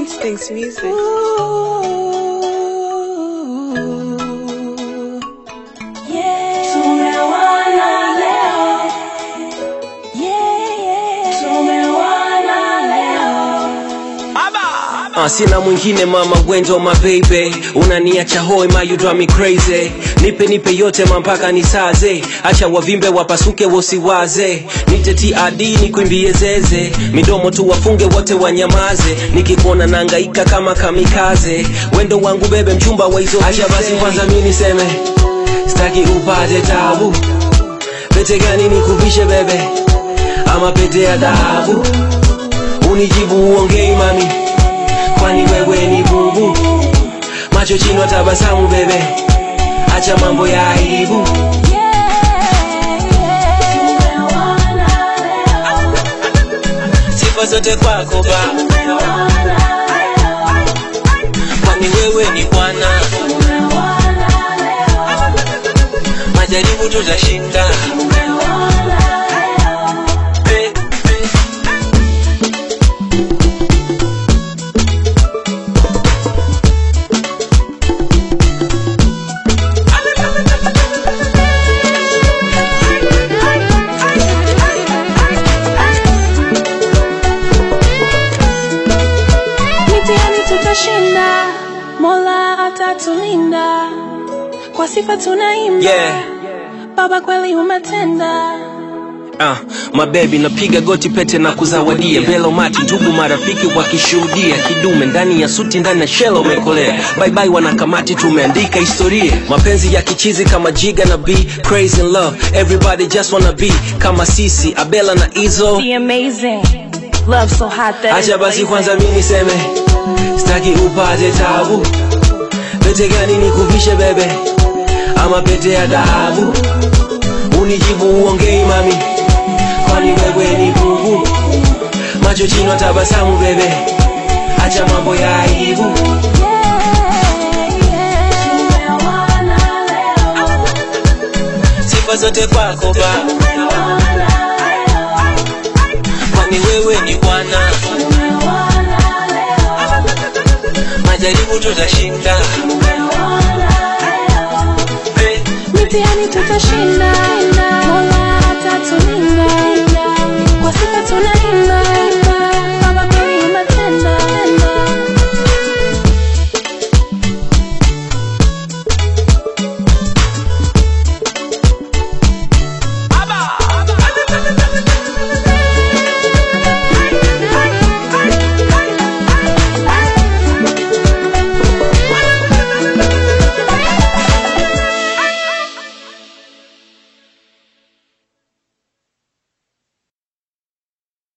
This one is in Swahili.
Instincts Music. Tumewana leo. Tumewana leo. Uh, sina mwingine mama gwendo my baby unaniacha hoi ma you drive me crazy nipe nipe yote mampaka nisaze acha wavimbe wapasuke wosiwaze nite TRD nikwimbie zeze midomo tu wafunge wote wanyamaze nikikuona nangaika kama kamikaze wendo wangu bebe mchumba wa hizo acha basi kwanza mi niseme staki upate tabu pete gani nikuvishe bebe ama pete ya dhahabu unijibu uongei mami kwani wewe ni bubu macho chino tabasamu bebe acha mambo ya aibu sifa zote kwako ba kwani wewe ni bwana majaribu tutashinda Pe- pe- Mitihani tutashinda, Mola atatulinda, kwa sifa tunaimba. Yeah. Baba kweli umetenda. Ah, mabebi napiga goti pete na kuzawadia belo mati ndugu marafiki wakishuhudia kidume ndani ya suti ndani ya shelo umekolea bye bye wanakamati tumeandika historia mapenzi ya kichizi kama jiga na b crazy in love everybody just wanna be kama sisi abela na izo Be amazing. Love so hot that acha basi kwanza mi niseme staki upate tabu pete gani nikuvishe bebe ama pete ya dhahabu unijibu uongei mami kwani wewe ni bubu macho chino tabasamu bebe acha mambo ya aibu sifa zote kwako ba kwani wewe ni bwana majaribu tutashinda Pe- Mitihani tutashinda, Mola atatulinda, kwa sifa tuna